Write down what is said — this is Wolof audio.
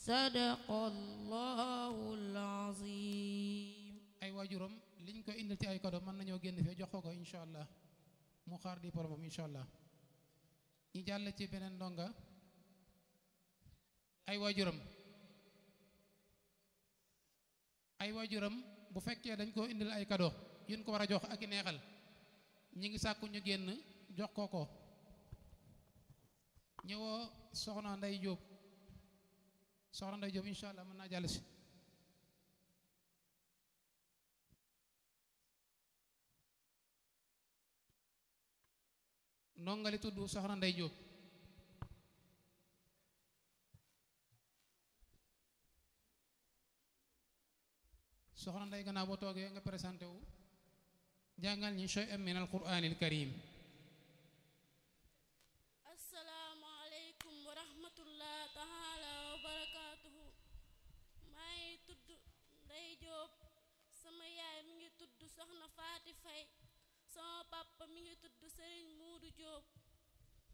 sadaqallahul azim ay waajuram liñ ko indil ci ay cadeau mën nañoo génn fee jox ko ko incha allah mu xaar di poromam incha allah ñi jàll ci beneen ndonga ay waajuram ay waajuram bu fekkee dañ koo indil ay cadeau yéen ko war a jox ak i neexal ñi ngi sàkku ñu génn jox ko ko ñëwoo soxna nday jóob soxna nday jóob incha allah mën naa jàll si ndongali tudd soxna nday jóob soxna nday gannaaw boo toogee nga présenté wu jàngal ñi shay'an min alquraanil karim asalaamaaleykum wa rahmatullah taala wa barakaatuhu maa ngi tudd Ndey Jóob sama yaay mi ngi tudd Soxna Faati Fay sama papa mi ngi tudd Sëriñ Muudu Jóob